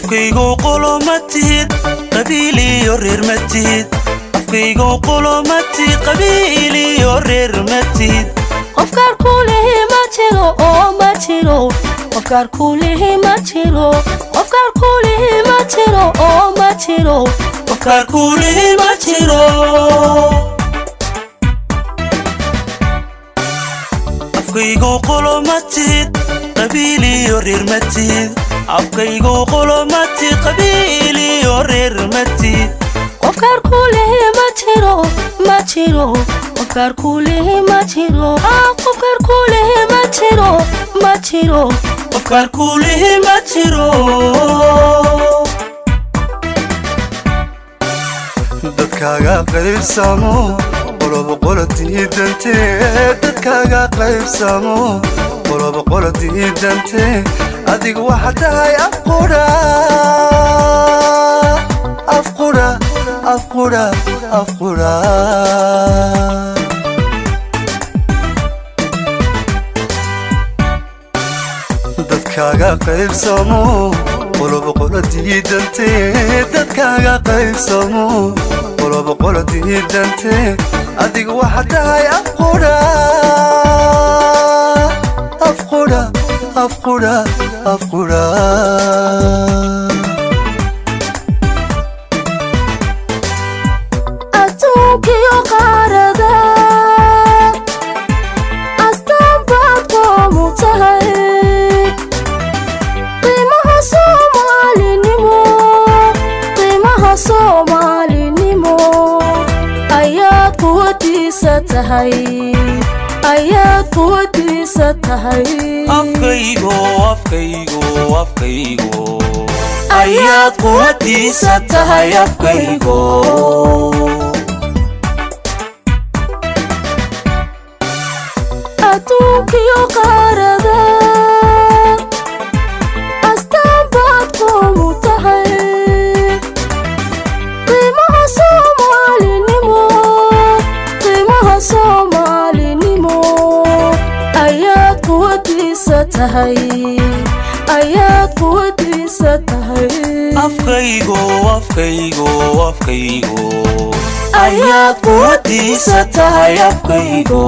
afkaygow qolo ma tihid qabiil iyo reer ma tihid afkaygow qolo ma tihid qabiil iyo reer ma tihid qofkaar kuulihi ma jiro oo ma jiro qofkaar kuulihi ma jiro qofkaar kuulihi ma jiro oo ma jiro qofkaar kuulihi ma jiro afkaygow qolo ma tihid qabiil iyo reer ma tihid afkaygow qolo ma tihid qabiil iyo reer ma tihid qofkaar kuulihi ma jiro ma jiro qofkaar kuulihi ma jiro ah qofkaar kuulihi ma jiro ma jiro qofkaar kuulihi ma jiro dadkaaga qaybsamo qoloba qola diidante dadkaaga qaybsamo qoloba qola diidante adigu waxa tahay afqudha afqudha afqudha afqudha dadkaaga qaybsamo qoloba qola diidante dadkaaga qaybsamo qoloba qola diidante adigu waxa tahay afqudha afqudha afqudha afqudha adduunkiyo qaarada astaan baad qoomu tahay qiimaha soomaalinimo qiimaha soomaalinimo ayaad quwadiisa tahay ayaad quwadiisa tahay afkaygo afkaygo afkaygo ayaad quwadiisa tahay afkaygo adduunkiyo qaarada astaan baad qoomu tahay qiimaha soomaalinimo qiimaha soomaalinimo ayaad quwadiisa tahay ayaad quwadiisa tahay afkaygo afkaygo afkaygo ayaad quwadiisa tahay afkaygo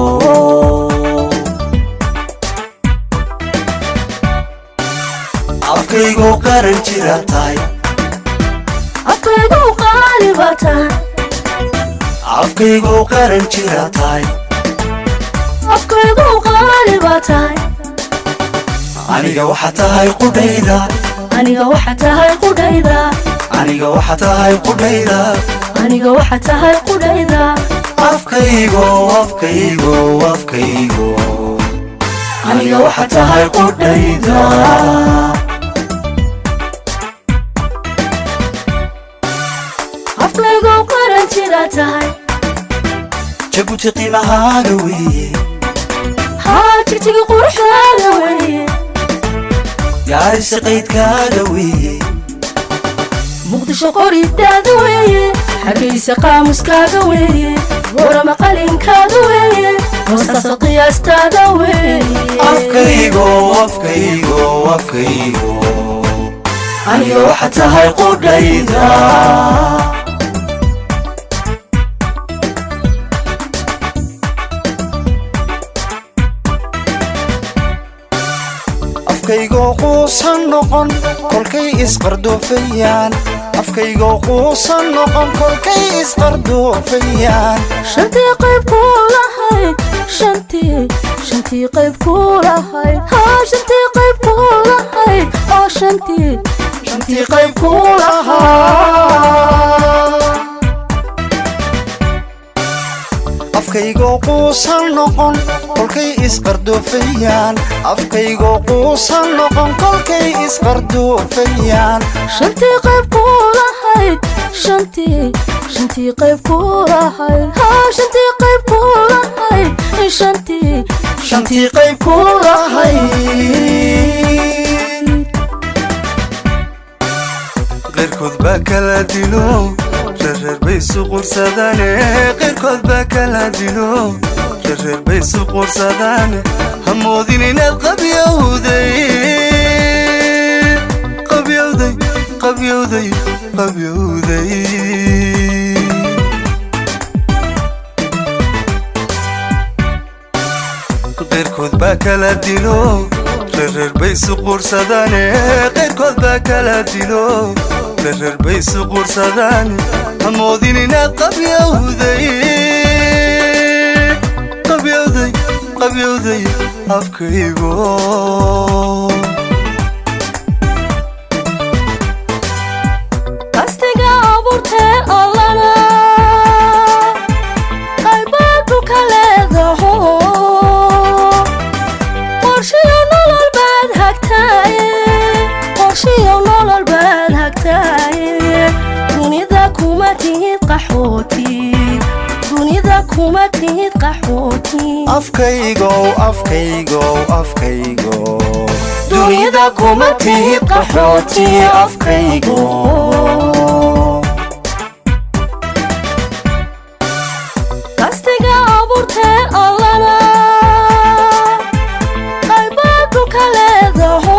afkaygo qaran jira tahay afkaygu qaali baa tahay afkaygo qaran jira tahay afkaygu qaali baa tahay aniga waxa tahay qudhayda aniga waxa tahay qudhayda aniga waxa tahay qudhayda aniga waxa tahay qudhayda afkaygo afkaygo afkaygo aniga waxa tahay qudhayda afkaygu qaran jira tahay jabuuti qiimahaaga weeye haa jigtigi quruxdaada weeye gaarisa qaydkaaga weeye muqdisho qoridaada weeye xagaysa qaamuskaaga weeye warama qalinkaada weeye hoostaasa qiyaastaada weeye afkaygo afkaygo afkaygo aniga waxa tahay qudhayda afkaygoo quusan noqon kolkay isqardoofayaan afkaygoo quusan noqon kolkay isqardoofayaan shantii qayb kuu lahayd shantii shantii qayb kuu lahayd haa shantii qayb kuu lahayd oo shantii shantii qayb kuu lahayd afkaygoo quusan noqon kolkay isqardoofayaan afkaygoo quusan noqon kolkay isqardoofayaan shantii qayb kuu lahayd shantii shantii qayb kuu lahayd haa shantii qayb kuu lahayd shantii shantii qayb kuu lahayd qeyrkood baa kala dilo reerreer bay isu qursadaane qeyrkood baa kala dilo reerreer bay isu qursadaane hamoodin inaad qabyowday qabyowday qabyowday qabyowday qeyrkood baa kala dilo rereer bay suquursadaane qeyrkood baa kala dilo rereer bay suquursadaan hamoodin inaad qabyowday qabyowday qabyowday afkaygo qastiga abuurtee allana qaybaa dhulka leedaho qorshiyo nolol baad hagtaaye qorshiyo nolol baad hagtaaye dunida kuma tihid qaxooti dunida kuma tihid qaxooti afkaygow afkaygow afkaygo dunida kuma tihid qaxooti afkaygo qastiga abuurtee allana qaybaa dhulka leedaho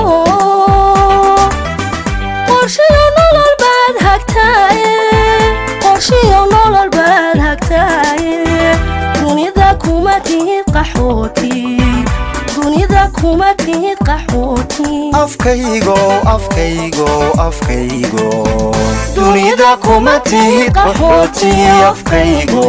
qorshiyo nolol baad hagtaaye qorshiyo nolol baad hagtaaye dunida kuma tihid qaxooti dunida kuma tihid qaxooti afkaygow afkaygow afkaygo dunida kuma tihid qaxooti afkaygo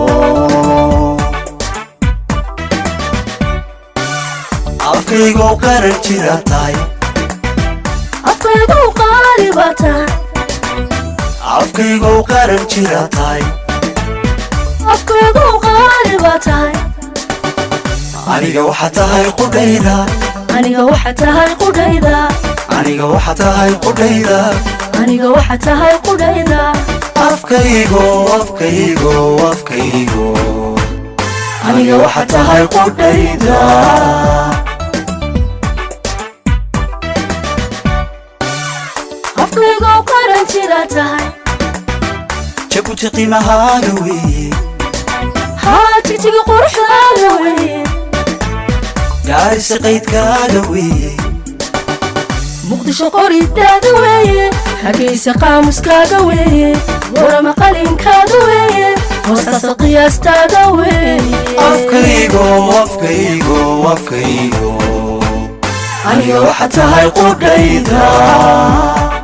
afkaygo qaran jira tahay afkaygu qaali baa tahay afkaygo qaran jira tahay afkaygu qaali baa tahay aniga waxa tahay qudhayda aniga waxa tahay qudhayda aniga waxa tahay qudhayda aniga waxa tahay qudhayda afkaygo afkaygo afkaygo aniga waxa tahay qudhayda afkaygu qaran jira tahay jabuti qiimahaaga weeye haa jigjiga quruxdaada weye gaarisa qaydkaaga weeye muqdisho qoridaada weeye xagaysa qaamuskaaga weeye warama qalinkaaga weeye hoostaasa qiyaastaada weeye afkaygo afkaygo afkaygo aniga waxa tahay qudhayda